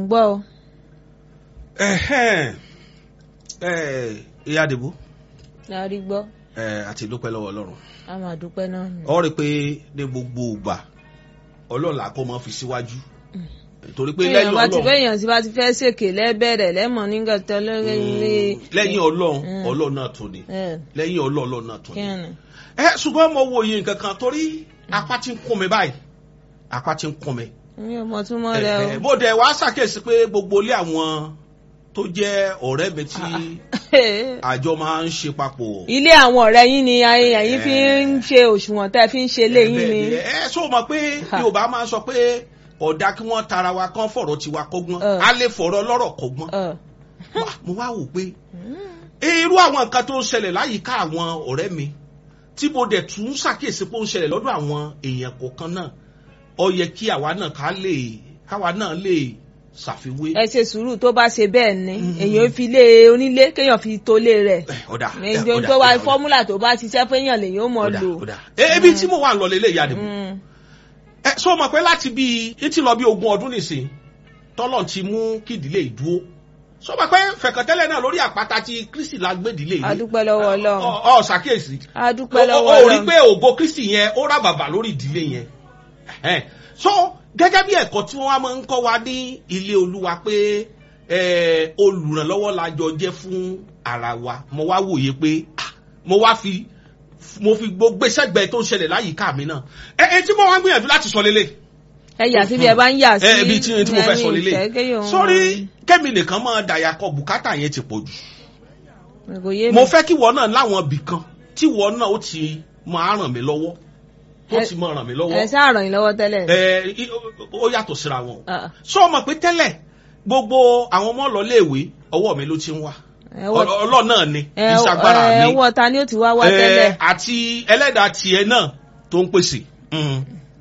gbọ́ o. Ẹ̀hẹ́n. Ẹ̀, ìyá àdìbò la rí gbọ́ ẹ̀, àti ìdúpẹ́ lọ́wọ́ ọlọ́run a máa dúpẹ́ náà ni. ọ rí i pé ní gbogbo ìgbà ọlọ́run làkọ́ máa fi síwájú torí pé èèyàn lẹ́yìn bá ti ọlọ́run bẹ́yàn tí bá ti fẹ́ ṣèké lẹ́bẹ̀rẹ̀ lẹ́mọ̀ nígbà tó lórí ilé. lẹ́yìn ọlọ́run Mm. ọlọ́run náà tó ni ẹ lẹ́yìn ọlọ́run ọlọ́run náà tó kí ni. ni. ẹ ṣùgbọ́n mo wo iye nǹkan kan torí apá ti ń kún mi báyìí apá ti ń kún mi. mi ò mọ̀ túmọ̀ rẹ Ẹ, o. ẹ, mo dẹ̀ wá ṣàkíyèsí pé gbogbo ilé àwọn tó jẹ́ ọ̀rẹ́ mi tí àjọ máa ń ṣe papọ̀. ilé àwọn ọ̀rẹ́ yín ni ẹ̀yin fi ń ṣe òṣùwọ̀n tẹ́ fi ń ṣe ilé yín ni. Bẹ́ẹ̀ ẹ ṣó mọ̀ pé Yorùbá máa ń sọ pé ọ̀dà kí wọ́n tara wa kán fọ̀rọ̀ tiwa kọ́gbọ́n Ẹ. a lè fọ̀rọ̀ lọ́rọ̀ kọ́gbọ́n. Ẹ. Wá, mo wá wò pé irú àwọn nǹkan tó ń ṣẹlẹ̀ láyìíká àwọn ọ̀rẹ́ mi tí mo dẹ̀ tún ṣàkíyèsí pé ó ń ṣẹlẹ̀ lọ́dọ̀ àwọn èèyàn kọ̀ọ̀kan náà ó yẹ kí àwa náà ká lè káwa náà lè ṣàfiwé. ẹ ṣe sùúrù tó bá ṣe bẹ́ẹ̀ ni èèyàn fi lé onílé kéèyàn fi tó lé rẹ̀. Ẹ, ọ̀dà ẹ, èèyàn ọ̀dà, tó wá ọ̀dà, fọ́múlà tó bá ṣiṣẹ́ fẹ́yàn lèyàn ó mọ̀ ọ̀dà, lò. ọ̀dà. E, ebi tí mo wà ń lọ lélẹ̀ ìyá àdìbò Mm. ẹ sọ ma pé láti bí etí lọ bí ogún ọdún nìsín tọ́lọ̀ ti mú kí ìdílé ìdúró sọ ma pé fẹ̀kàntẹ́lẹ̀ náà lórí àpáta tí Kristi la gbé ìdílé yìí A dúpẹ́ lọ́wọ́ Ọlọ́run. ọ ọ ṣàkíyèsí a dúpẹ́ o lọ́wọ́ o rí Ọlọ́run. pé ògo Kristi yẹn ó rà bàbà lórí ìdílé yẹn Ẹhẹ́n. so gẹ́gẹ́ bí ẹ̀kọ́ tí wọ́n wá máa ń kọ́ wa ní ilé Olúwa pé eh, olùrànlọ́wọ́ la jọ jẹ́ fún ara wa mo wá wòye pé ah, mo wá fi mo fi gbogbo sẹ́gbẹ̀ẹ́ tó ń ṣẹlẹ̀ láyìíká mi náà ẹ ẹ tí mo wá ń gbìyànjú láti sọ lélẹ̀ ẹ yà síbi ẹ bá ń yà sí. ẹ ibi tí tí mo fẹ́ sọ lélẹ̀ ẹ̀yìn ìfẹ́ sórí kẹ́mi nìkan máa dàyà kọ bùkátà yẹn ti pọ̀ jù kò yé mi. mo fẹ́ kí wọ́n náà láwọn ibì kan tí wọ́n náà ó ti máa ràn mí lọ́wọ́ tó Ẹ- ti máa ràn mí ẹ lọ́wọ́ ṣáà ràn yín lọ́wọ́ tẹ́lẹ̀. ẹ i- ó yàtọ̀ síra wọn Ah, sọ ma pé tẹ́lẹ̀ gbogbo àwọn ọmọ lọ léèwé ọwọ́ mi ló ti ń wá ẹ wọ- ọlọ́ náà ni ẹ ìṣàgbára ẹ mi wọ ta ni ó ti wá wá ẹ, tẹ́lẹ̀. àti ẹlẹ́dàá tiẹ̀ náà tó ń pèsè Mm.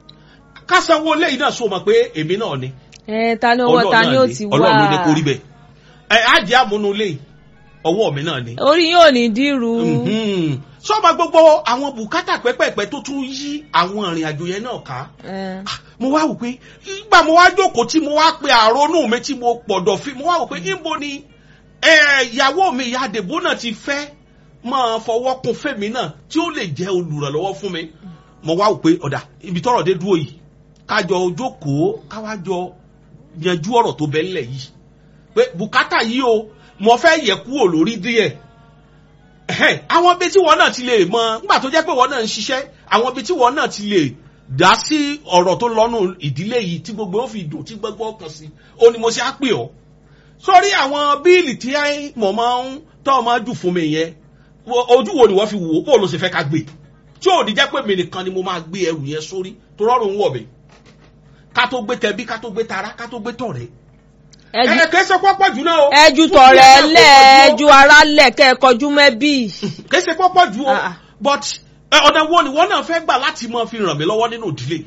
ká sanwó léyìí náà sọ ma pé èmi náà ni ẹ ta ni ọwọ́ ta ni ó ti wá. ọlọ́run ló ní kó rí bẹ́ẹ̀ ẹ á jẹ́ àmúnulé ọwọ́ mi náà ni orí yóò ní dírú. Mhm. sọ́ba gbogbo àwọn bùkátà pẹ́pẹ́pẹ́ tó tún yí àwọn ìrìn àjò yẹn náà ká ẹ mo wá wò pé ìgbà mo wá jókòó tí mo wá pe àrònú mi tí mo pọ̀dọ̀ fi mo wá wò pé níbo ni ẹ, ìyàwó mi ìyá àdèbó náà ti fẹ́ máa fọwọ́ kun fèmí náà tí ó lè jẹ́ olùrànlọ́wọ́ fún mi mo wá wò pé ọ̀dà ibi tọ́rọ̀ dé dúró yìí kájọ jókòó káwájọ yanjú ọ̀rọ̀ tó bẹ́ ńlẹ̀ yìí pé bùkátà yìí o mo fẹ́ yẹ kúrò lórí díẹ̀ Ẹ̀hẹ́n, àwọn ibi tí wọn náà ti lè mọ nígbà tó jẹ́ pé wọn náà ń ṣiṣẹ́ àwọn ibi tí wọn náà ti lè dá sí ọ̀rọ̀ tó lọ́nù ìdílé yìí tí gbogbo ó fi dùn tí gbogbo ọkàn sí ó ní mo ṣe á pè ọ́ sórí àwọn bíìlì tí mo máa ń tọ́ ọ máa jù fún mi yẹn wo- ojú wo ni wọ́n fi wò ó bó ló ṣe fẹ́ ká gbé tí ò ní jẹ́ pé mi nìkan ni mo máa gbé ẹrù yẹn sórí tó rọrùn wọ̀ mí ká tó gbé tẹbí ká tó gbé tara ká tó gbé tọ̀rẹ́ ẹ ju- ẹ kẹ́ sọ pọ́pọ́ jù náà o ẹ ju Fún tọ̀rẹ́ mi, lẹ̀ ẹ ẹ kò ju ara lẹ̀ kẹ́ ẹ kọjú mẹ́bí. kì í ṣe pọ́pọ́ ju o Ah, ah. but ẹ, ọ̀nà wo ni wọ́n náà fẹ́ gbà láti máa fi ràn mí lọ́wọ́ nínú ìdílé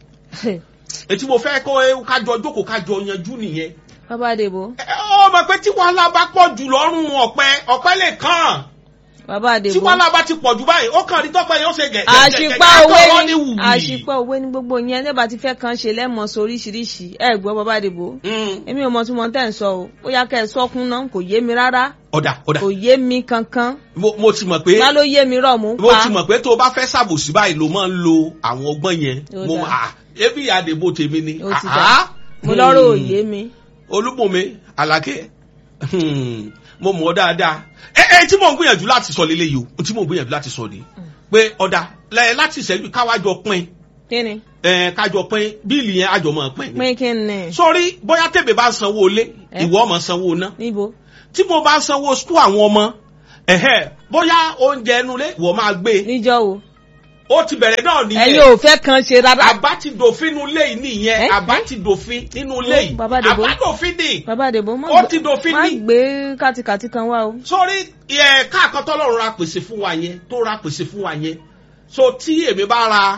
ètí mo fẹ́ kó ẹ, kájọ jókòó kájọ yanjú nìyẹn bàbá àdèbò ẹ, ọ mọ̀ pé tí wàhálà bá pọ̀ jù lọ́rùn ọ̀pẹ ọ̀pẹ lè kàn bàbá tí àdèbò. wàhálà bá ti pọ̀ jù báyìí ó kàn rí tọ́pẹ́ yóò ṣe gẹ̀ àṣìpá àtọwọ́ òwe ní ní wùwì. àṣìpá òwe ní gbogbo yẹn lẹ́bàá ti fẹ́ kan ṣe lẹ́mọ̀ sọ oríṣiríṣi ẹ gbọ́ bàbá àdèbò. Mm. èmi ò mọ tí mo tẹ̀ ń sọ o ó yá kẹ́ ẹ sọ́kún náà kò yé mi rárá ọ̀dà ọ̀dà kò yé mi kankan mo mo ti mọ̀ pé má ló yé mi rọ̀ mú mo pa ti mọ̀ pé tó o bá fẹ́ ṣàbòsí báyìí ló máa ń lo àwọn ọgbọ́n yẹn Ó mo dáa. à ebi àdèbò tèmi ni ó ti Ah, dà ah. mo lọ́rọ̀ ò yé mi. olúbùnmi alákẹ́ hmm, mo mọ̀ ọ́ dáadáa ẹ ẹ tí mò ń gbìyànjú láti sọ lélẹ́yìí o tí mò ń gbìyànjú láti sọ ni pé ọ̀dà lẹ- láti ìṣẹ́jú káwájọ pín kí ni ẹ kájọ pín bíìlì yẹn àjọ máa pín ni pín kí ni sórí bóyá tèmi bá sanwó ilé Eh? ìwọ ọmọ sanwó ná níbo tí mo bá sanwó skul àwọn ọmọ ẹ̀hẹ́ bóyá oúnjẹ inú ilé ìwọ máa gbé níjọ́ wo ó ti bẹ̀rẹ̀ náà ẹ̀yin nìyẹn ò fẹ́ kan ṣe rárá. àbá ti dòfin nínú ilé yìí nìyẹn Eh? àbá ti dòfin nínú ilé yìí Bàbá Dèbò. àbá dòfin ni bàbá àdèbò má Ó gbé- ti dòfin má ní. gbé kàtìkàtì kan wá o. sórí ẹ káàkan tọ́lọ́run ra pèsè fún wa yẹn tó ra pèsè fún wa yẹn so tí èmi bá ra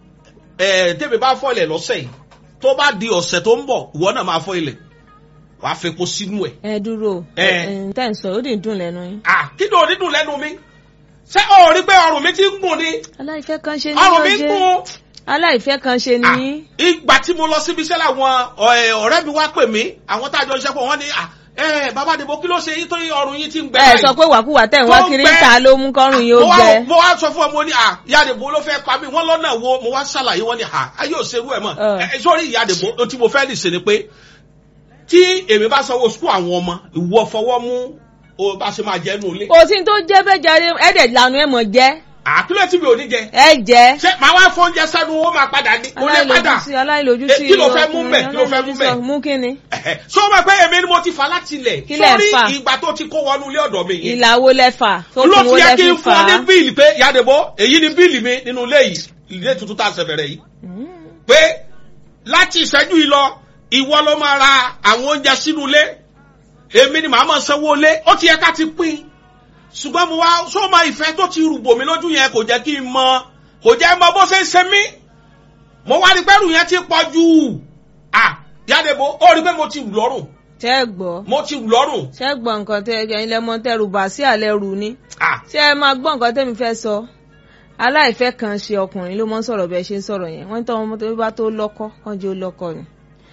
ẹ tèmi bá fọ ilẹ̀ lọ́sẹ̀ yìí tó bá di ọ̀sẹ̀ tó ń bọ̀ ìwọ náà máa fọ ilẹ̀ wàá fepo sínú ẹ̀ ẹ dúró Eh. ẹ tẹ́ ń sọ ó dì ń dùn lẹ́nu yín. à kí ni òdídùn lẹ́nu mi ṣé o rí pé ọrùn mi ti ń gùn ni aláìfẹ́ kan ṣe ní ọrùn mi ń ọjẹ́ gùn aláìfẹ́ kan ṣe Ah, ni ìgbà tí mo lọ síbi iṣẹ́ làwọn ọ̀- ọ̀rẹ́ mi wá pè mí àwọn tá a jọ ṣiṣẹ́ pọ̀ wọ́n ní à ẹ bàbá àdìbò kí ló ṣe yín tó yín ọrùn yín ti ń gbẹ ẹ sọ pé wàkúwà tẹ̀ ń wá Tó kiri gbẹ. ta ló mú kọ́rùn yìí ó mo wá gbẹ. mo wá sọ fún ọ mo ní à ìyá àdìbò ló fẹ́ pa mí wọ́n lọ́nà wo mo wá ṣàlàyé wọ́n ní à ayé ò ṣerú ẹ̀ mọ̀ Ẹ. ẹ sọ́rí ìyá àdìbò ohun tí mo fẹ́ lè ṣe ni pé tí èmi bá sanwó sukú àwọn ọmọ ìwọ fọwọ́ mú o bá ṣe máa jẹ́ nù ilé kò sí tó jẹ́ bẹ́ẹ̀ jáde ẹ̀ẹ́dẹ̀ lanu ẹ̀ mọ̀ jẹ́ àkílẹ̀ tí mi ò ní jẹ ẹ jẹ́ ṣé màá wá fọ́njẹ sẹ́nu ó máa padà ní kò lè padà aláìlójútì aláìlójútì Eh, kí ló fẹ́ mú bẹ̀? Kí ló fẹ́ mú bẹ̀? aláìlójútì mú kí ni sọ ma pé èmi ni mo ti fà láti ilẹ̀ Kí lẹ̀ sórí fà? ìgbà tó ti kó wọnú ilé ọ̀dọ̀ mi yìí ìlàwó lẹ́fà tó ló kún fi ó yẹ kí lẹ́fì n fà fún ọ ní á. bíìlì pé yàdìbò èyí ni bíìlì mi nínú ilé yìí ilé tuntun tá a ṣe bẹ̀rẹ̀ yìí pé láti ìṣẹ́jú yìí lọ ìwọ ló máa ra àwọn oúnjẹ sínú ilé èmi ni màá máa sanwó ilé ó ti yẹ ká ti pín ṣùgbọ́n mo wá sọ ma ìfẹ́ tó ti rúbò mí lójú yẹn kò jẹ́ kí n mọ kò jẹ́ mọ bó ṣe ń ṣe mí mo wá rí pẹ́rù yẹn ti pọ̀ jù à yàdìbò ó rí pé mo ti rù lọ́rùn ṣẹ́ ẹ gbọ́ mo ti rù lọ́rùn ṣẹ́ ẹ gbọ́ nǹkan tẹ ẹ̀yin lẹ́mọ tẹrù bà sí àlẹ́ rù ni à ṣé ẹ máa gbọ́ nǹkan tẹ́mi fẹ́ sọ aláìfẹ́ kan ṣe ọkùnrin ló mọ́ ń sọ̀rọ̀ bẹ́ẹ̀ ṣe ń sọ̀rọ̀ yẹn wọ́n ń tọ́ ọmọ tó bá tó lọ́kọ́ kàn jẹ́ ó lọ́kọ́ ni.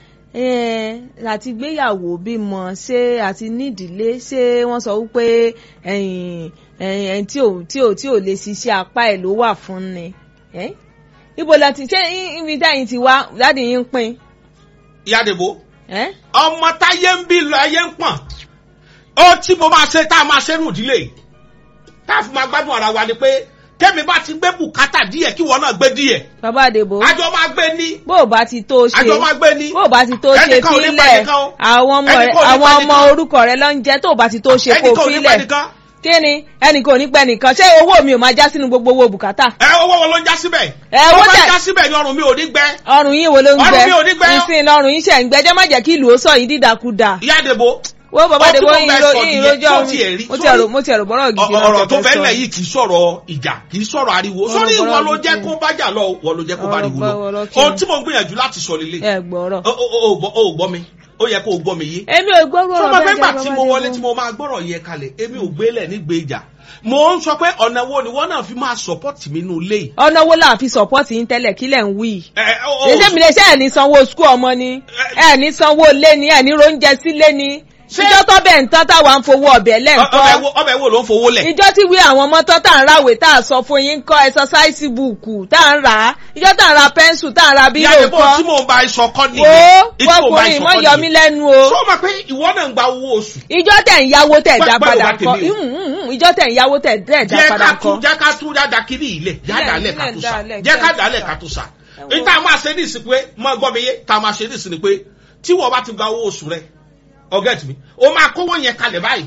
Ẹ̀ẹ́n, àti gbéyàwó bímọ ṣé àti nídìílé ṣé wọ́n sọ wípé ẹ̀yìn ẹ̀yìn ẹ̀yìn tí ò tí ò tí ò lè ṣiṣẹ́ apá ẹ̀ ló wà fún ni. Ẹ́? ibo la ti ṣé ibi dáyìn ti wá dáàdì yín ń pín. yàdìbò Ẹ́? ọmọ táyé ń bí lọ ayé ń pọ̀n ó tí mo máa ṣe tá a máa ṣe nù ìdílé yìí tá a fi máa gbádùn ara wa ni pé tẹ́mi bá ti gbé bùkátà díẹ̀ kí wọ́n náà gbé díẹ̀ bàbá àdèbò àjọ máa gbé ní bó o bá ti tó ṣe àjọ máa gbé ní bó o bá ti tó ṣe Ẹnìkan ò ní pa fílẹ̀ ẹnìkan o. àwọn ọmọ rẹ Ẹnìkan ò ní àwọn pa ọmọ ẹnìkan. orúkọ rẹ ló ń jẹ tó o bá ti tó ṣe kó ẹnìkan ò ní pẹ́ fílẹ̀ nìkan kí ni ẹnìkan ò ní pẹ́ nìkan ṣé owó mi ò máa já sínú gbogbo owó bùkátà ẹ owó wo ló ń já síbẹ̀ Ẹ, owó owó bá tẹ̀- já síbẹ̀ ni ọrùn mi ò ní gbẹ ọrùn yín wo ló ń Ọrùn gbẹ mi ò ní gbẹ. ìsìn ọrùn yín ṣe ń gbẹjẹ má jẹ́ kí ìlú ó sọ yìí dídàkudà ìyá àdèbò wo bàbá Ó àdèbò túbọ̀ yín bẹ́ẹ̀ ro sọ yín nìyẹn, rojọ́ tó tiẹ̀ rí, mo ti sórí- ẹ̀rọ mo ti ẹ̀rọ bọ́rọ̀ gidi Ọ- ọ̀rọ̀ tó fẹ́ fẹ́ sọ. lẹ̀ yìí kì í sọ̀rọ̀ ìjà kì í sọ̀rọ̀ ariwo Ọ̀rọ̀ sórí ìwọ bọ́rọ̀ ló jẹ́ gidi. kó bájà lọ wọ ló jẹ́ kó bá Ọ̀rọ̀ ariwo lọ bọ́rọ̀ kí ohun ni? tí mo ń gbìyànjú láti sọ lélẹ̀ ẹ gbọ́rọ̀ o o- o gbọ́- o gbọ́ mi ó yẹ kó o gbọ́ mi yé èmi ò gbọ́rọ̀ tó ọ̀rọ̀ máa fẹ́ bẹ́ẹ̀ gbà jẹ́ tí bàbá mo wọlé Adébó. tí mo máa gbọ́rọ̀ yẹ kalẹ̀ èmi ò gbélẹ̀ nígbè ìjà mo ń sọ pé ọ̀nà wo ni wọ́n náà fi máa support mi nínú ilé yìí. ọ̀nà wo la fi sọ́pọ́tì yín tẹ́lẹ̀ kílẹ̀ ń wí Ẹ, ẹ, o- o- ṣe mi lè ṣe ẹ̀ ní sanwó skul ọmọ ni ẹ̀ ní sanwó lé ni ẹ̀ ní róúnjẹ sílé ni Ṣé- ìjọ tó bẹ̀ ń tán táwa ń fowó ọbẹ̀ ọ- ọbẹ̀ lẹ́ǹkọ́ wo- ọbẹ̀ wo ló ń fowó lẹ̀. ìjọ tí wí àwọn ọmọ tán tá à ń ráwèé tá à sọ fún yín kọ́ ẹsọsáìsì bùkù tá à ń rà á ìjọ tá à ń ra pẹ́ńsù tá à ń ra ìyá bírò rẹ̀ bó tí kọ́ mò ń ba iṣọ kọ́ wo nìyẹn. Ìtí mò ń bá wọkùnrin iṣọ mọ́ kọ́ yọ mí nìyẹn. lẹ́nu o sọ ma pé ìwọ náà ń gba owó oṣù. ìjọ tẹ̀ ń yáwó tẹ̀ dá Gbẹ́- padà gbẹ́rù bá kọ́ tèmi o. Mm, mm, mm, ìjọ tẹ̀ ń yáwó tẹ̀ dẹ̀ dá jẹ́ padà ká tún kọ́ jẹ́ ká tún dáadáa kiri ilẹ̀ Ilẹ̀- yádàálẹ̀ ká ilẹ̀ tún sà dálẹ̀, jẹ́ ká jẹ́ dálẹ̀ ká ká tún sà. Ẹ wo. níta máa ṣe ní ìsìn pé mọ gbọ́ mi yé ta máa ṣe ní ìsìn ni pé tí wọ́n bá ti gba owó oṣù rẹ̀ ọ̀gẹ́tì mi ó máa kówó yẹn kalẹ̀ báyìí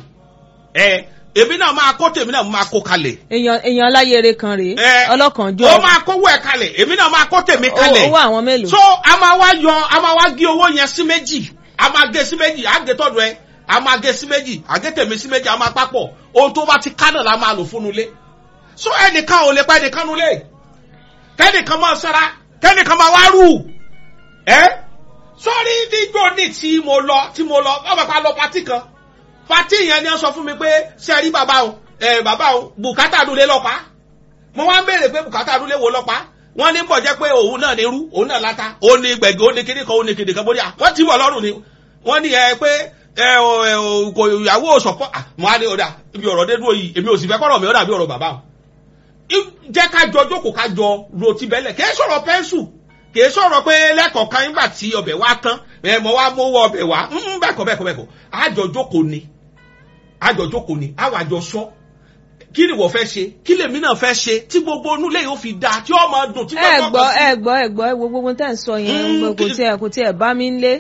ẹ èmi náà máa kó tèmi náà máa kó kalẹ̀ èèyàn èèyàn aláyèrè kan rèé ẹ ọlọ́kànjọ́ ó máa kówó ẹ̀ kalẹ̀ èmi náà máa kó tèmi kalẹ̀ owó àwọn mélòó. so a máa wá yọ a máa wá gé owó yẹn sí méjì a máa gé sí méjì a gé tọ́dọ̀ ẹ a máa gé sí méjì a gé tèmi sí méjì a máa papọ̀ ohun tó bá ti ká náà la máa lò fún nulẹ̀ so ẹnìkan ò lè pa ẹnìkan nulẹ̀ kẹ́nìkan máa sara kẹ́nìkan máa wá rù ẹ́ sọ́rí nígbò ní tí mo lọ tí mo lọ ọmọ pa lọ pati kan pati yẹn ni wọ́n sọ fún mi pé ṣe rí bàbá o ẹ bàbá o bùkátà dúlé lọ́pàá mo wá ń béèrè pé bùkátà dúlé wo lọ́pàá wọ́n ní bọ̀ jẹ́ pé òun náà ní irú òun náà láta òun ní gbẹ̀gẹ́ òun ní kíní kan òun ní kíní kan bóyá wọ́n ti wọ̀ lọ́rùn ni wọ́n ní ẹ pé ẹ ò ẹ ò kò ìyàwó òṣọ̀pọ̀ mo á ní ọ̀dà ibi ọ̀rọ̀ dé dúró yìí èmi ò sì fẹ́ kọ́rọ̀ mi ó dàbí ọ̀rọ̀ bàbá o I- jẹ́ ká jọ jókòó ká jọ ro ti bẹ́lẹ̀ kì í sọ̀rọ̀ pẹ́ńsù kì í sọ̀rọ̀ pé lẹ́kọ̀ọ̀kan nígbà tí ọbẹ̀ wá tán ẹ mọ̀ wá mówó ọbẹ̀ wá Mm, bẹ́ẹ̀kọ́ bẹ́ẹ̀kọ́ bẹ́ẹ̀kọ́ àjọ jókòó ni àjọ jókòó ni àwọn àjọ sọ kí ni wọ́n fẹ́ ṣe kí lèmi náà fẹ́ ṣe tí gbogbo onúlé yóò fi dáa tí ó máa dùn tí ẹ gbogbo gbọ́ ọkọ̀ sí. ẹ gbọ́ ẹ gbọ́ ẹ wo gbogbo tẹ́ ń sọ yẹn Mm, gbogbo kò kí- tiẹ̀ kò tiẹ̀ bá mi ń lé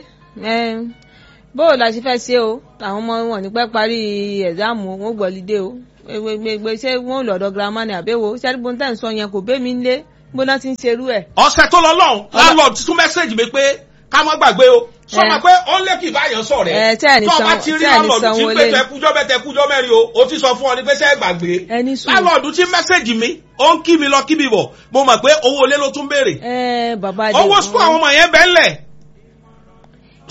bóò la ṣe fẹ́ ṣe o àwọn ọmọ wọn ní pẹ́ parí ẹ̀dáàmù wọn ò gbọ́lídé o gbẹgbẹgbẹ ṣé wọn ò lọ́dọ̀ girama ni àbẹ́wò ṣé gbogbo tẹ́ ń sọ yẹn kò bẹ́ mi ń lé bó náà ti ń ṣerú ẹ̀. ọ̀sẹ̀ tó lọ lọ́hùn landlord tún mẹ́sẹ̀gì mi pé ká má gbàgbé o sọ ma pé ó lé kí ìbáyọ̀ sọ rẹ̀ Ẹ, tẹ́ ẹ̀ ní tó o bá sanwó- ti rí tẹ́ ẹ̀ ní landlord tí sanwó ń pé lé. tẹkújọ́ bẹ́ẹ̀ tẹkújọ́ mẹ́rin o ó ti sọ fún ọ ní pé sẹ́ gbàgbé Ẹ ní sùúrù. landlord tí mẹ́sẹ̀gì mi ó ń kí mi lọ kí mi bọ̀ mo mọ̀ pé owó ilé ló tún béèrè ẹ bàbá owó sukú àwọn ọmọ yẹn bẹ́ẹ̀ lẹ̀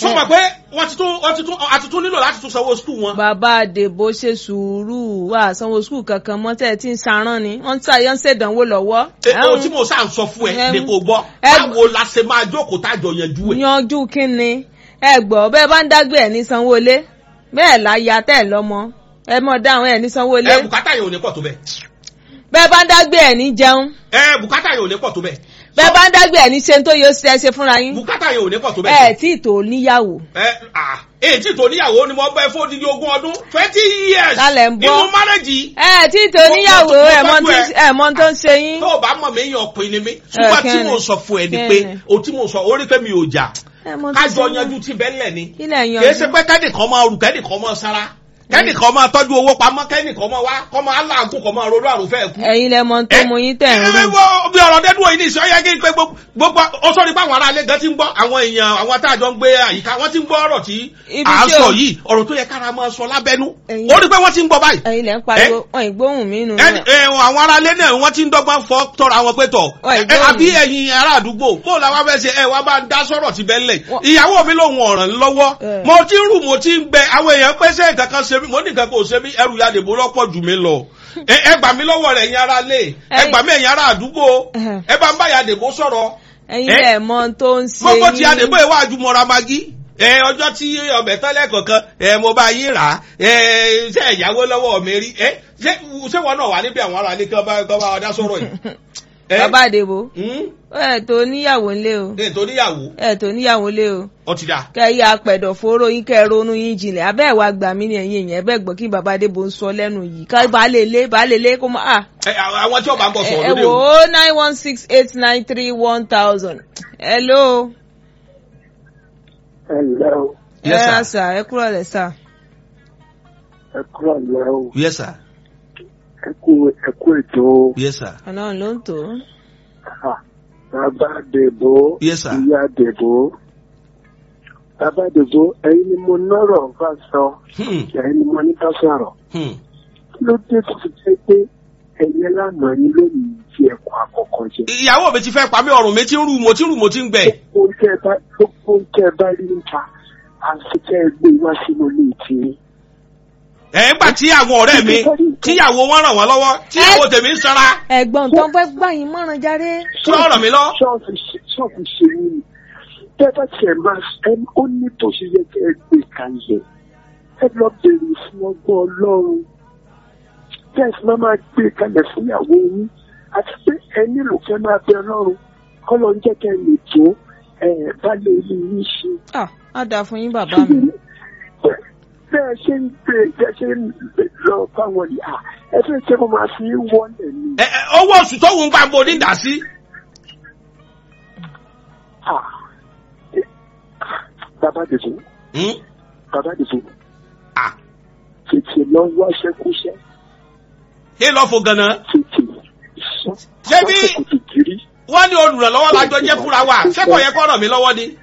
sọ ma pé wọ́n ti tún wọ́n ti tún àti tún nílò láti tún sanwó skul wọn. bàbá àdèbò ṣe sùúrù wà sanwó skul kankan mọ́ tẹ́ ẹ ti ń sarán ni wọ́n ń ṣàyàn ṣèdánwò lọ́wọ́. ẹ o tí mo sá ń sọ fún ẹ Ẹm, ní kò gbọ́ ẹ- báwo la ṣe máa jókòó tájọ yanjú ẹ. yanjú kínni ẹ gbọ́ bẹ́ẹ̀ bá ń dágbé ẹ̀ ní sanwó-olé bẹ́ẹ̀ láya tẹ́ ẹ̀ lọ́mọ ẹ mọ̀ dáhùn ẹ̀ ní sanwó-olé ẹ bùkátà yẹn ò ní pọ̀ tó bẹ́ẹ̀. bẹ́ẹ̀ bá ń dágbé ẹ̀ ní jẹun ẹ bùkátà yẹn ò ní pọ̀ tó bẹ́ẹ̀. bẹ́ẹ̀ bá ń dágbé ẹ̀ ní ṣe tó yóò ṣe ṣe fúnra yín bùkátà yẹn ò ní pọ̀ tó ẹ bẹ́ẹ̀. tí ì tó níyàwó ẹ à èyí tí tó níyàwó ni mo bẹ fún odidi ogún ọdún twenty years Lálẹ́ ń bọ́. inú márẹ́jì ẹ tí ì tó Mo- níyàwó mo- mo ẹ mọ̀ tọ́jú tí ẹ. ẹ mọ̀ tó ń ṣe yín tó o bá mọ̀ mí yan ọkùnrin ni mí ṣùgbọ́n tí kẹ́ni. mo sọ fún ẹ ni Kẹ́ni. pé o tí mo sọ orí pé mi ò jà ẹ mọ̀ tó kájọ ṣe yanjú ti bẹ́lẹ̀ ni ilẹ̀ kì í ṣe yanjú pé kẹ́nìkan máa rù kẹ́nìkan máa sára kẹ́nìkan máa tọ́jú owó pamọ́ kẹ́nìkan máa wá kọ́ máa láàgùn kọ́ máa ronú àrùn fẹ́ẹ̀ kú. ẹ̀yin lẹ mọ̀ tó mú yín tẹ̀ ń ẹ rú wo bí ọ̀rọ̀ dẹ́dúró yìí ní ìṣọ́ yẹ kí n pé gbogbo gbogbo ó sọ ní báwọn aráalé gan ti ń gbọ́ àwọn èèyàn àwọn táàjọ ń gbé àyíká wọ́n ti ń gbọ́ ọ̀rọ̀ tí Ibi à ń tí sọ o- yìí ọ̀rọ̀ tó yẹ kára máa sọ lábẹ́nú Ẹ̀yin- ó rí pé wọ́n ti ń gbọ́ báyìí ẹ̀yin lẹ ń pariwo wọn ìgbóhùn mí nù ẹni ẹ, àwọn aráalé náà wọ́n ti ń dọ́gbọ́n fọ́ tọrọ àwọn pé tọ̀ Wọ́n ẹ, ìgbóhùn. àbí ẹ̀yin ará àdúgbò bó la wá fẹ́ ṣe ẹ wá bá ń dá sọ̀rọ̀ ti bẹ́ẹ̀ lẹ̀ Wọ́n- ìyàwó mi lòun ọ̀ràn ń lọ́wọ́ Ẹ. mo ti ń rù mo ti ń gbẹ àwọn èèyàn pé ṣé nǹkan kan ṣe mí mo ní nǹkan kan ò ṣe mí ẹrù ya dèbò lọ́pọ̀ jù mí lọ ẹ ẹ gbà mí lọ́wọ́ rẹ̀ ẹ̀yin aráalé ẹ Ẹ̀yin- gbà mí ẹ̀yin ará àdúgbò Ẹhẹ̀. ẹ bá ń bá ya dèbò sọ̀rọ̀ ẹ̀yin ẹ? lẹ mọ̀ tó ń ṣe gbogbo ti yín. àdèbò ìwà àjùmọ̀ra magi ẹ ọjọ́ tí ọbẹ̀ tọ́lẹ̀ kọ̀ọ̀kan ẹ mo bá yín rà á ẹ ṣe ìyàwó lọ́wọ́ mi rí ẹ ṣé ṣé wọn náà wà níbi àwọn aráalé kí wọ́n bá kí wọ́n bá wa dá sọ̀rọ̀ yìí. ẹ bàbá àdèbò hmm? ẹ tó níyàwó ńlé o ẹ tó níyàwó ẹ tó níyàwó ńlé o ọ ti dà. kẹyà apẹ̀dọ̀ fóró yín kẹ́ ẹ ronú yín jinlẹ̀ abẹ́ ẹ̀ wá gbà mí ní ẹ̀yìn èèyàn ẹ̀bẹ́ gbọ́ kí bàbá Adébó ń sọ lẹ́nu yìí ká baálé lé baálé lé kó máa à ẹ àwọn tí ọba ń bọ̀ ẹ sọ̀rọ̀ ẹ lóde wò o. ó nine one six eight nine three one thousand hello ẹ ǹlẹ́ o ẹ Yes, ra sir. sà ẹ kúrò lẹ sà ẹ kúrò lẹ́ o yes sir ẹ kú ẹ kú ètò o. yes sir Ọlọ́run ló ń tò ó Ha, bàbá dèbò Yes, sir. ìyá dèbò bàbá dèbò ẹ̀yin ni mo nọ́rọ̀ bá sọ Hmm, ẹ̀yin ni mo ní ká sọ̀rọ̀ hmm. kí ló dé tó fi jẹ́ pé ẹ̀yin lánàá yín lónìí fi ẹ̀kọ́ àkọ́kọ́ jẹ. ìyàwó mi ti fẹ́ pa mí ọrùn mi ti ń rù mo ti ń rù mo ti ń gbẹ. gbogbo ń tẹ́ ẹ bá gbogbo ń tẹ́ ẹ bá rí níta àti tẹ́ ẹ gbé wá sínú ilé ìtìrí. ẹ ń gbà tí àwọn ọ̀rẹ́ mi tíyàwó wọn ràn wọ́n lọ́wọ́ tíyàwó tèmi ń sanra ẹ̀gbọ́n tó ń fẹ́ gbà yín mọ́ràn járe tí wọ́n ràn mí lọ. ṣọ́ọ̀fù ṣe- ṣọ́ọ̀fù ṣe yín ni tẹ́ bá tiẹ̀ máa ẹ ó ní tó ṣe yẹ kẹ́ ẹ gbé kalẹ̀ ẹ lọ bèrè fún ọgbọ́n ọlọ́run tẹ́ ẹ sì máa máa gbé kalẹ̀ fún ìyàwó yín àti pé ẹ nílò kẹ́ máa bẹ ọlọ́run kọ́ lọ ń jẹ́ kẹ́ ẹ lè tó ẹ bá lè rí yín ṣe. ah á dáa fún yín bàbá mi bẹ́ẹ̀ ṣe ń gbé bẹ́ẹ̀ ṣe ń lọ báwọn ni à ẹ fẹ́ ṣe kó máa fi wọlé ni. Ẹ, ẹ, owó oṣù tó wù ń gbà ń bo ní dà sí. Ah. Eh, Bàbá dìbò, Hmm? bàbá dìbò, Ah, tètè lọ wáṣẹ́ kúṣẹ́, kí ló fo ganan. tètè sọ. Ṣé bí- Àkókò ti kiri. wọ́n ní olùrànlọ́wọ́ lájọ jẹ́ fúnra wa ṣé kò yẹ kó ràn mí lọ́wọ́ ni.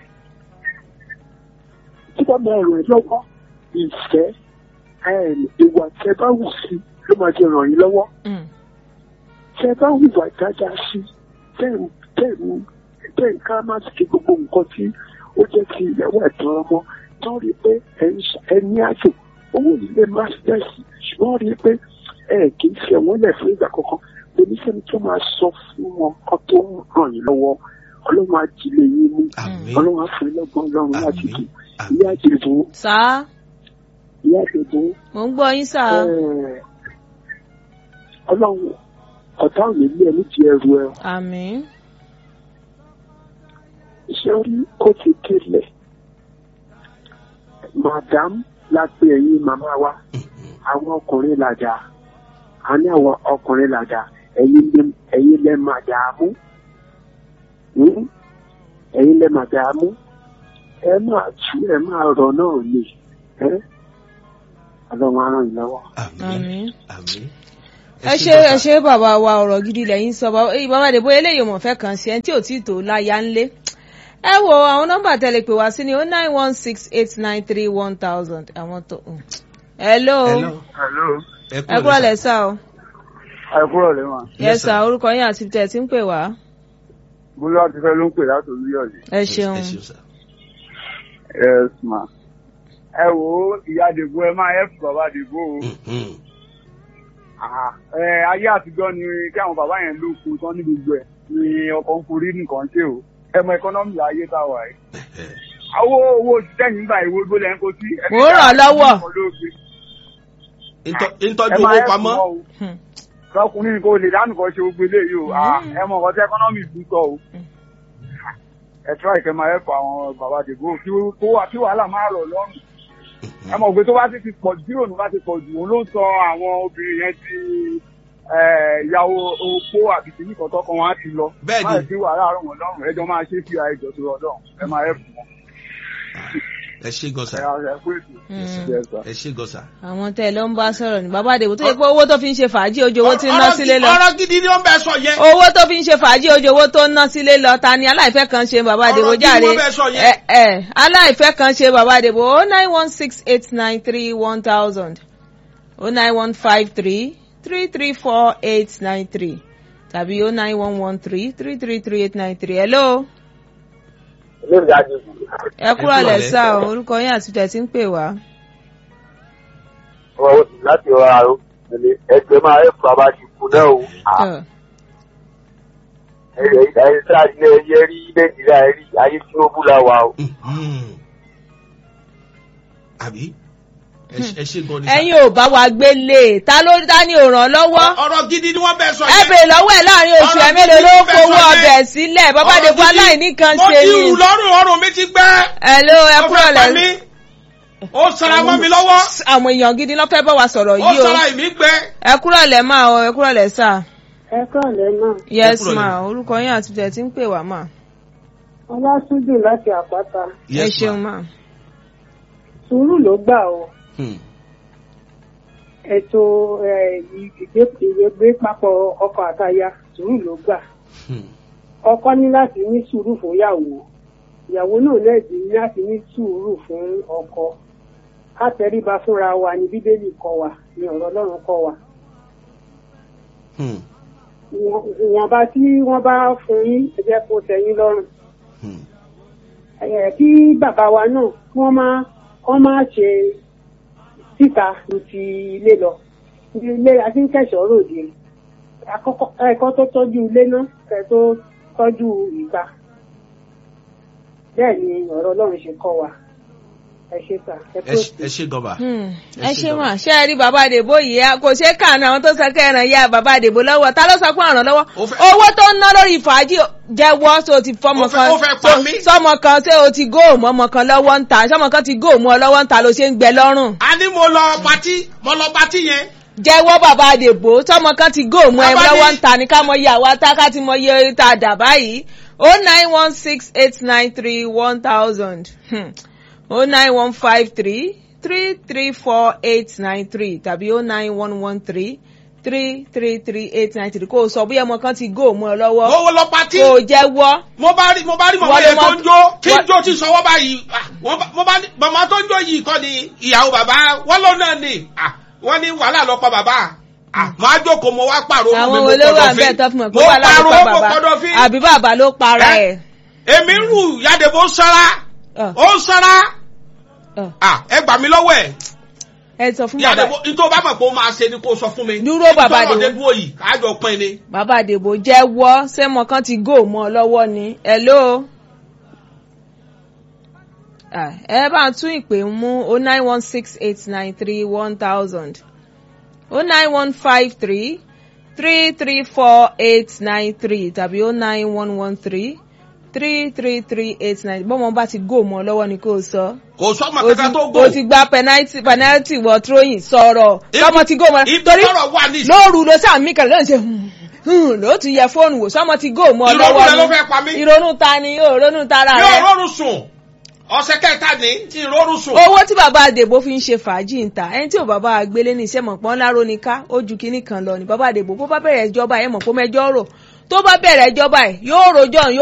Tí bá máa ràn ẹ́ lọ́wọ́, ìfẹ́ ẹm, ìwà tẹ bá wù sí ló máa ti ràn yín lọ́wọ́. Mm. Tẹ bá hùwà dáadáa sí, tẹ̀ tẹ̀ tẹ̀ ká má ti gbogbo nǹkan tí ó jẹ́ ti ìyàwó ẹ̀tọ́ ọmọ tó rí pé ẹ̀ ń ṣe- ẹ ní àjò owó ilé mástẹ́sì ṣùgbọ́n rí pé ẹ kì í fi ẹ̀wọ̀n lẹ̀ fún ìgbà kankan oníṣẹ́ni tó máa sọ fún wọn kó tó ń ràn yín lọ́wọ́ ọlọ́run á jílé yín mú Àmín. ọlọ́run á fún yín lọ́gbọ́n ọlọ́run láti Àmín. dùn Àmín. ìyá àjèbó sá ìyá àjèbó mò ń gbọ́ yín sá ẹ̀, ọlọ́run ọ̀tá ò ní lé ẹ ní ti ẹrù ẹ àmín iṣẹ́ rí ó ti délẹ̀ madam la pe ẹ̀yin màmá wa àwọn ọkùnrin làjà a ní àwọn ọkùnrin làjà ẹ̀yin lẹ ẹ̀yin lẹ màdàmú Hmm? ẹ̀yin lẹ màdàmú ẹ máa tú ẹ máa rọ̀ náà ni ẹ ọlọ́run á ràn yín lọ́wọ́. àmín. àmín. ẹ ṣe ẹ ṣe bàbá wa ọ̀rọ̀ gidi lẹ́yìn sọ bàbá èyí bàbá Adébó eléyìí mọ̀ fẹ́ kàn sí ẹni tí ò tí ì tó láyà ńlé ẹ wo àwọn nọ́mbà tẹlẹ pè wá sí ni o nine one six eight nine three one thousand àwọn tó. mm. hello Hello. Hello. ẹ kúrò lẹ sá o Ẹ kúrò lẹ́wọ̀n. yẹ sá orúkọ yín àti tẹ̀ tí ń pè wá Bólú àti fẹ́ ló ń pè láti Olúyọ̀lé. ẹ ṣeun ẹ ṣeun sir. yes ma ẹ wo ìyá àdìbò ẹ máa help bàbá àdìbò o Mhm. Ah, ẹ ayé àtijọ́ ni kí àwọn bàbá yẹn ló kú tán ní gbogbo ẹ̀ ni ọkọ̀ ń forí nìkan ṣe o ẹ mọ ẹkọ́nọ́mì ayé tá a wà yìí. owó owó òṣìṣẹ́ yìí ń gbà ìwé gbólé ẹ̀ ń kó sí. Mo ràn án lọ́wọ́. Ntọ́- ntọ́jú owó pamọ́. Hmm. ọkùnrin kò lè dánù kan ṣe gbogbo eléyìí o Ah, ẹ mọ nǹkan tí ẹkọ́nọ́mì bú sọ o. ẹ tíra ìkẹ́ máa ẹ̀fọ́ àwọn bàbá àdìbò kí ó- kó wà- kí wàhálà máa rọ̀ lọ́rùn. ẹ mọ̀ pé tó bá ti ti pọ̀ jù bírò ní bá ti pọ̀ jù òun ló sọ àwọn obìnrin yẹn ti eh, ìyàwó opó àbí kìíní kan tọkàn wọn á ti lọ. Bẹ́ẹ̀ni. máa ti wàhálà rọ̀ wọ́n lọ́rùn ẹjọ́ máa ṣe fi àìjọ tó rọ̀ lọ́rùn ẹ máa ẹ̀fọ́ wọn. ẹ ṣe gọ́sà ẹ ẹ kú ètò. Yes, sir. ẹ ṣe gọ́sà. àwọn tẹ́ ẹ ló ń bá sọ̀rọ̀ ní bàbá àdèbò tó yẹ pé owó tó fi ń ṣe fàájì ojú owó tí ń ná Ọ̀rọ̀ sílé gidi- lọ ọ̀rọ̀ gidi ni wọ́n bẹ sọ yẹn. owó tó fi ń ṣe fàájì ojú owó tó ń ná sílé lọ ta ni aláìfẹ́ kan ṣe bàbá àdèbò Ọ̀rọ̀ gidi jáde wọ́n bẹ sọ yẹn. ẹ ẹ aláìfẹ́ kan ṣe bàbá àdèbò o nine one six eight nine three one thousand o nine one five three three three four eight nine three tàbí o nine one one three three three three eight nine three hello lórí àdìbò ẹ kúrò kúrò lẹ̀ lẹ́. sá o orúkọ yín àti tẹ̀ tí ń pè wá. wọn ò sì láti ọ̀rọ̀ àrò ẹgbẹ́ máa ẹ̀ bàbá ti kú náà o Ẹ, ẹ̀yẹ ẹ̀yẹ tí a ilé ẹyẹ rí nàìjíríà rí ayé tinubu la wà o. Mhm. àbí ẹ ṣe- ẹ ṣe gan ni. sà. ẹ̀yin ò bá wa gbélé ta ló dá ní òràn lọ́wọ́. ọ̀rọ̀ gidi ni wọ́n bẹ sọ ẹ yẹn. bèrè lọ́wọ́ ẹ̀ láàrin oṣù ẹ̀ mélòó ló fowó ọbẹ̀ sílẹ̀ bàbá Ọ̀rọ̀ àdèbò gidi- aláìní kan mo ṣe ti ni. rù lọ́rùn ọrùn mi ti gbẹ́. Hello ẹ ó kúrò fẹ́ pa lẹ́ mí. ó sara mọ́ mi lọ́wọ́. àwọn èèyàn gidi ló fẹ́ bá wa sọ̀rọ̀ ó yìí o sara ìmí gbẹ́. ẹ kúrò lẹ́ máa o ẹ kúrò lẹ́ sà. ẹ kọ́ọ̀lẹ́ náà yes kúrò ma lẹ́. orúkọ yín àti tẹ̀ tí ń pè wá mà. ọlásùnjù láti àpáta ẹ Yes, ṣeun ma. mà. sùúrù ló gbà o Hmm. ètò eh, ìgbé- ìgbé papọ̀ ọkọ àtaya sùúrù ló gbà Hmm. ọkọ ní láti ní sùúrù fún ìyàwó ìyàwó náà lẹ́ẹ̀dì ní láti ní sùúrù fún ọkọ ká tẹríba fúnra wa ní bíbélì kọ́ wa ní ọ̀rọ̀ ọlọ́run kọ́ wa Hmm. Ìwọ̀n- ìwọ̀nba tí wọ́n bá fún yín ẹ jẹ́ kó tẹ́yín lọ́rùn Hmm. Eh, kí bàbá wa náà kí wọ́n máa wọ́n máa ṣe síta ju ti ilé lọ ilé akínkẹ̀ṣọ́ ròde àkọ́kọ́ ẹ̀kọ́ tó tọ́jú ilé náà kẹ́ tó tọ́jú ìta bẹ́ẹ̀ ni ọ̀rọ̀ ọlọ́run ṣe kọ́ wa ẹ ṣe sà ẹ ẹ kó ṣe- ẹ ṣe gọba. Hmm. Ẹ ẹ ṣe ṣe gan. mà ṣé ẹ rí bàbá àdèbò yìí a kò ṣeé kàánú àwọn tó sọ kẹrin ya bàbá àdèbò lọ́wọ́ ta ló sọ pé ọ̀ràn lọ́wọ́ Ó fẹ́- owó tó ń ná lórí fàájì jẹ́wọ́ tó ti fọmọ Ó fẹ́- kan ó fẹ́ pa mí. sọmọ kan ṣé o ti góòmù ọmọ kan lọ́wọ́ ń ta sọmọ kan ti góòmù ọ lọ́wọ́ ń ta ló ṣe ń gbẹ lọ́rùn a ní mo lọ patí mo lọ patí yẹn. jẹ́wọ́ bàbá àdèbò sọmọ kan ti góòmù ẹ Bàbá lọ́wọ́ ní- ń ta ní ká mọ iye àwa tá ká ti mọ iye tá a dà báyìí o nine one six eight nine three one thousand o nine one five three three three four eight nine three tàbí o nine one one three three three three eight nine three kó o sọ bóyá ọmọ kan ti góòmù ọ lọ́wọ́ mo lọ patí. kó o jẹ́wọ́ mo bá rí mo bá rí màmá Wọ́n yẹn ló tó mọ- ń jó kí n wọ́n- jó ti sọwọ́ báyìí Ah, wọ́n bá- mo bá ní màmá tó ń jó yìí kọ́ ni ìyàwó bàbá wọ́n ló náà ni Ah, wọ́n ní wàhálà lọ pa bàbá Ah, màá jókòó mo wá pààrọ̀ àwọn mo olówó kọ́dọ̀ àbẹ́ fín. tó fún mọ̀ pé mo wà láti pààrọ̀ pa mo bàbá kọ́dọ̀ fín. àbí bàbá ló para Ẹ? ẹ̀. èmi ń rù yàdèbó sára Ọ̀, ó ń sára ọ̀. Ah, ẹ gbà mí lọ́wọ́ ẹ̀ ẹ sọ fún bàbá yàdèbó nítorí bá mọ̀ pé ó máa ṣe ni kó sọ fún mi. Dúró bàbá nítorí Àdèbó. ọ̀dẹ́ dúró yìí kájọ pín ni. bàbá àdèbò jẹ́wọ́ sẹ́mọ kan ti góòmù ọ lọ́wọ́ ni hello. Ah, ẹ bá ń tún ìpè mú o nine one six eight nine three one thousand o nine one five three three three four eight nine three tàbí o nine one one three three three three eight nine bọ́mọ bá ti góòmù ọ lọ́wọ́ ni kò sọ. kò sọ́mọ o kankan tó ti gò. o ti gba penalty penalty wọ throwing sọ̀rọ̀ sọmọ ti góòmù ọ ibi torí tọ́rọ̀ wà ní ìsìn. lóòrù ló sàmì kẹrẹ ló ń ṣe hmm, hmm, ló tún yẹ fóònù wò sọmọ ti góòmù ọ ìrònú rẹ ló lọ́wọ́ fẹ́ pa mí. ni ìrònú ta ni yóò ronú tara mi ò rẹ rọrùn sùn ọ̀sẹ̀ kẹta ní tí ń rọrùn sùn. owó tí bàbá àdèbò fi ń ṣe fàájì ń ta ẹni tí ò bàbá gbélé ní iṣẹ́ mọ̀pọ́n láró ni ká ó ju kinní kan lọ ni bàbá àdèbò bó bá bẹ̀rẹ̀ ìjọba ẹ̀ mọ̀ pé mẹjọ́ rò tó bá bẹ̀rẹ̀ ìjọba ẹ̀ yóò rojọ́ yóò